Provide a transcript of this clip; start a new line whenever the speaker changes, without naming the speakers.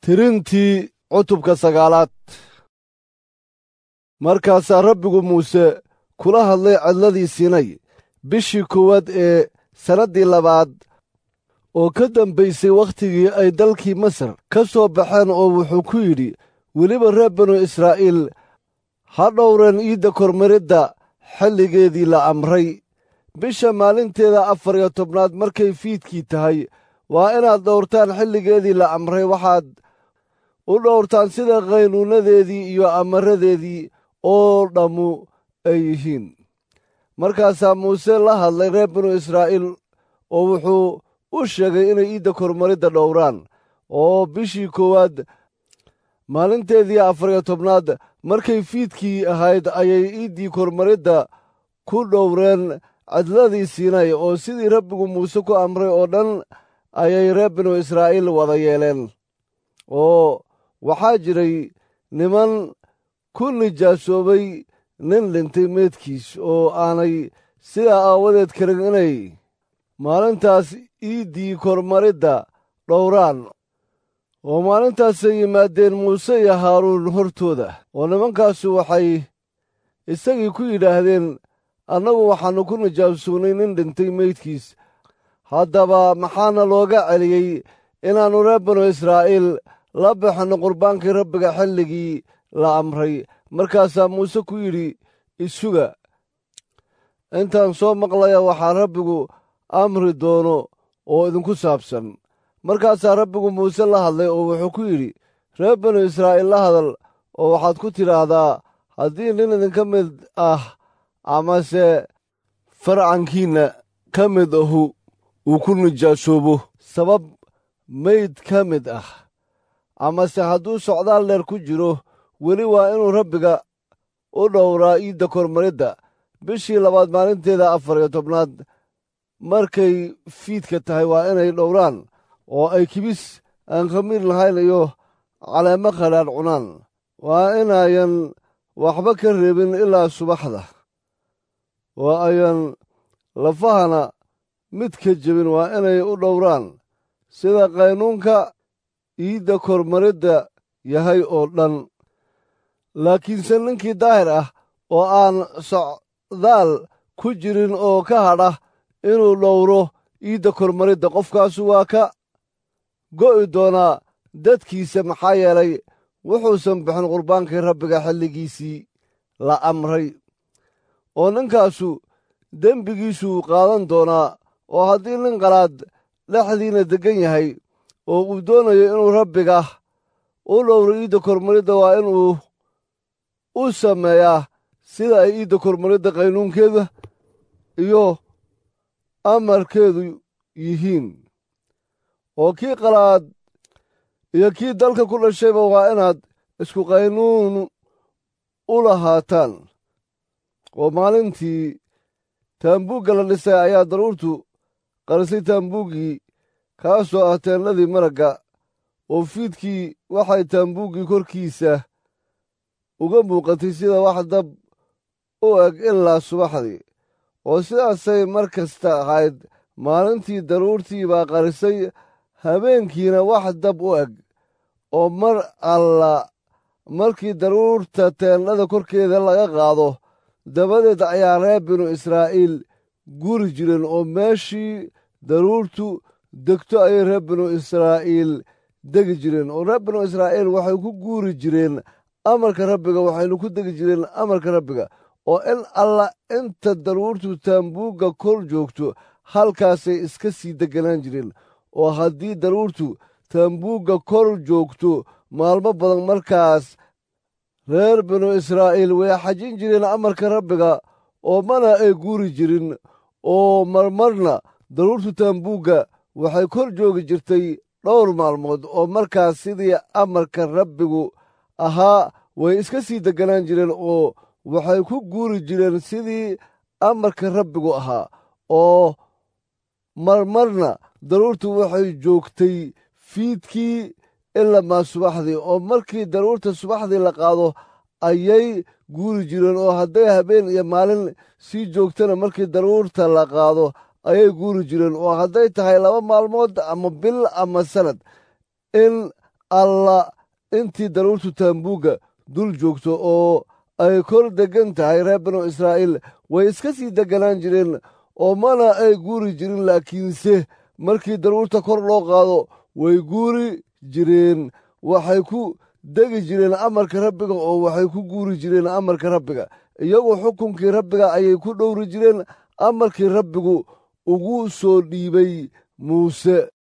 tirintii cutubka sagaalaad markaasaa rabbigu muuse kula hadlay cidladii sinay bishii koowaad ee sannaddii labaad oo ka dambaysay wakhtigii ay dalkii masar ka soo baxeen oo wuxuu ku yidhi weliba reer banu israa'iil ha dhowreen iidda kormaridda xilligeedii la amray bisha maalinteeda afar iyo tobnaad markay fiidkii tahay waa inaad dhowrtaan xilligeedii la amray waxaad u dhowrtaan sida qaynuunadeedii iyo amaradeedii oo dhammu ay yihiin markaasaa muuse la hadlay reer binu israa'iil oo wuxuu u sheegay inay iidda kormaridda dhowraan oo bishii koowaad maalinteedii afar iyo tobnaad markay fiidkii ahayd ayay iiddii kormaridda ku dhowreen cidladii siinay oo sidii rabbigu muuse ku amray oo dhan ayay reer binu israa'iil wada yeeleen oo waxaa jiray niman ku nijaasoobay nin dhintay meedkiis oo aanay sidaa aawadeed karin inay maalintaas iiddii kormaridda dhowraan oo maalintaasay yimaadeen muuse iyo haaruun hortooda oo nimankaasu waxay isagii ku yidhaahdeen annagu waxaannu ku nijaabsuunnay nin dhintay meydkiis haddaba maxaana looga celiyey inaannu reer banu israa'iil la baxinno qurbaankii rabbiga xilligii la amray markaasaa muuse ku yidhi isuga intaan soo maqlaya waxaa rabbigu amri doono oo idinku saabsan markaasaa rabbigu muuse la hadlay oo wuxuu ku yidhi reer banu israa'iil la hadal oo waxaad ku tidhaahdaa haddii nin idinka mid ah amase farcankiinna ka mid ahu uu ku nijaasoobo sabab mayd ka mid ah amase hadduu socdaal dheer ku jiro weli waa inuu rabbiga u dhowraa iidda kormaridda bishii labaad maalinteeda afar iyo tobnaad markay fiidka tahay waa inay dhowraan oo ay kibis aan khamiir lahayn iyo caleemo khadhaadh cunaan waa inayan waxba ka reebin ilaa subaxda oo ayan lafahana mid ka jebin waa inay u dhowraan sida qaynuunka iidda kormaridda yahay oo dhan laakiinse ninkii daahir ah oo aan socdaal ku jirin oo ka hadha inuu dhowro iidda kormaridda qofkaasu waa ka go'i doonaa dadkiisa maxaa yeelay wuxuusan bixin qurbaankii rabbiga xilligiisii la amray oo ninkaasu dembigiisuu qaadan doonaa oo haddii nin qalaad dhexdiina deggan yahay oo uu doonayo inuu rabbiga u dhowro iidda kormaridda waa inuu u sameeyaa sida ay iidda kormaridda qaynuunkeeda iyo amarkeedu yihiin oo kii qalaad iyo kii dalka ku dhashayba waa inaad isku qaynuun u lahaataan oo maalintii taambuugga la dhisay ayaa daruurtu qarisay taambuuggii kaasoo ah teennadii maragga oo fiidkii waxay taambuuggii korkiisa uga muuqatay sida wax dab u eg ilaa subaxdii oo sidaasay mar kasta ahayd maalintii daruurtii baa qarisay habeenkiina wax dab u eg oo mar alla markii daruurta teennada korkeeda laga qaado dabadeed ayaa reer binu israa'iil guri jireen oo meeshii daruurtu degto ayay reer binu israa'iil degi jireen oo reer binu israa'iil waxay ku guuri jireen amarka rabbiga waxaynu ku degi jireen amarka rabbiga oo in alla inta daruurtu taambuugga kor joogto halkaasay iska sii degganaan jireen oo haddii daruurtu taambuugga kor joogto maalmo badan markaas reer binu israa'iil way xajin jireen amarka rabbiga oo mana ay guuri jirin oo marmarna daruurtu taambuugga waxay kor joogi jirtay dhowr maalmood oo markaas sidii amarka rabbigu ahaa way iska sii degganaan jireen oo waxay ku guuri jireen sidii amarka rabbigu ahaa oo marmarna daruurtu waxay joogtay fiidkii ilamaa subaxdii oo markii daruurta subaxdii la qaado ayay guuri jireen oo hadday habeen iyo maalin sii joogtana markii daruurta la qaado ayay guuri jireen oo hadday tahay laba maalmood ama bil ama sanad in alla intii daruurtu taambuugga dul joogto oo ay kor deggan tahay reer banu israa'iil way iska sii degganaan jireen oo mana ay guuri jirin laakiinse markii daruurta kor loo qaado way guuri jireen waxay ku degi jireen amarka rabbiga oo waxay ku guuri jireen amarka rabbiga iyagu xukunkii rabbiga ayay ku dhowri jireen amarkii rabbigu ugu soo dhiibay muuse